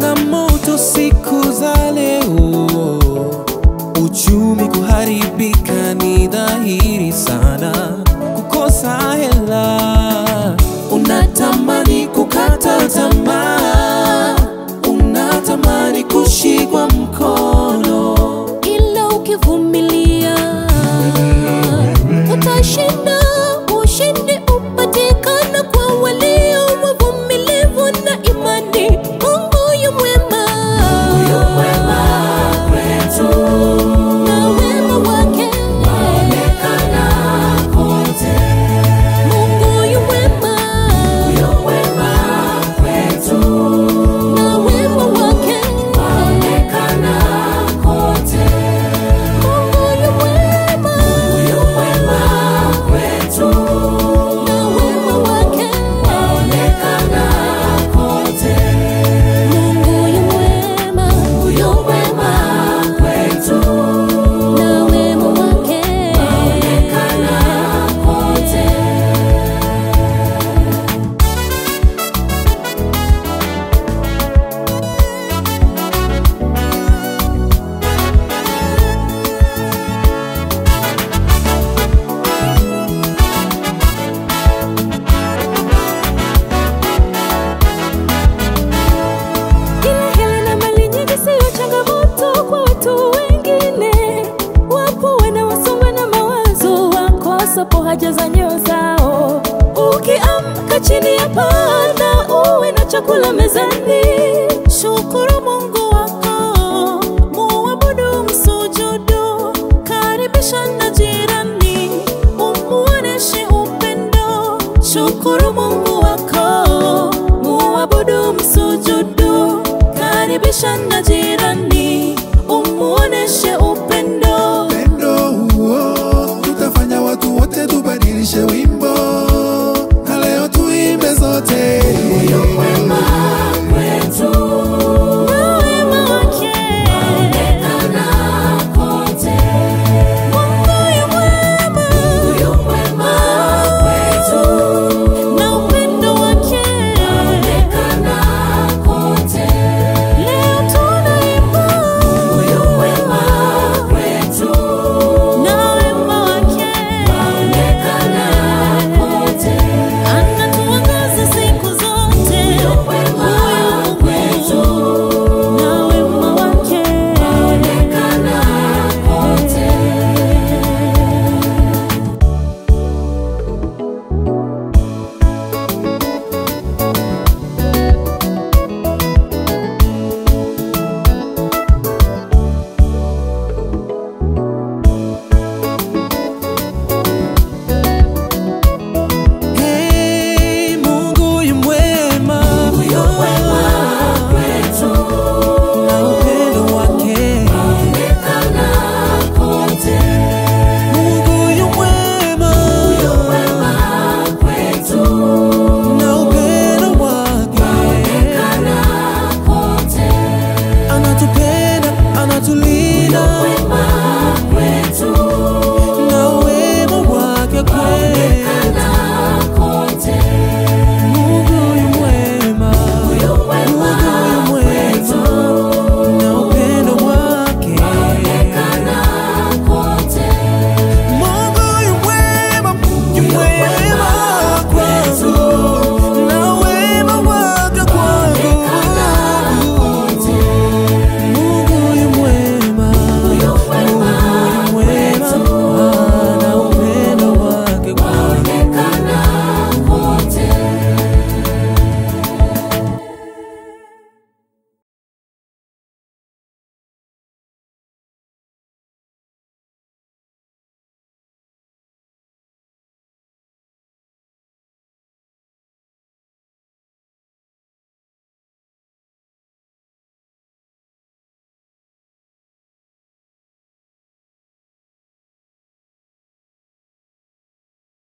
Changamoto siku za leo, uchumi kuharibika ni dhahiri sana, kukosa hela, unatamani kukata tamaa, unatamani kushikwa mkono ila ukivumilia utashinda. Ushindi upatikana kwa walio wavumilivu na imani. Mungu yu mwema, na wema wake Mungu yu mwema, na wema wake Mungu yu mwema, na wema wake Mungu yu mwema, yu mwema na wema wake Kila hela na mali nyingi siyo changamoto kwa watu wengine. Wapo wanaosongwa na mawazo, wakosapo haja za nyoyo zao. Ukiamka chini ya paa na uwe na chakula mezani, shukuru Mungu wako, muabudu, msujudu, karibisha na jirani, umuoneshe upendo. Shukuru Mungu wako, muabudu, msujudu, karibisha na jirani, umuoneshe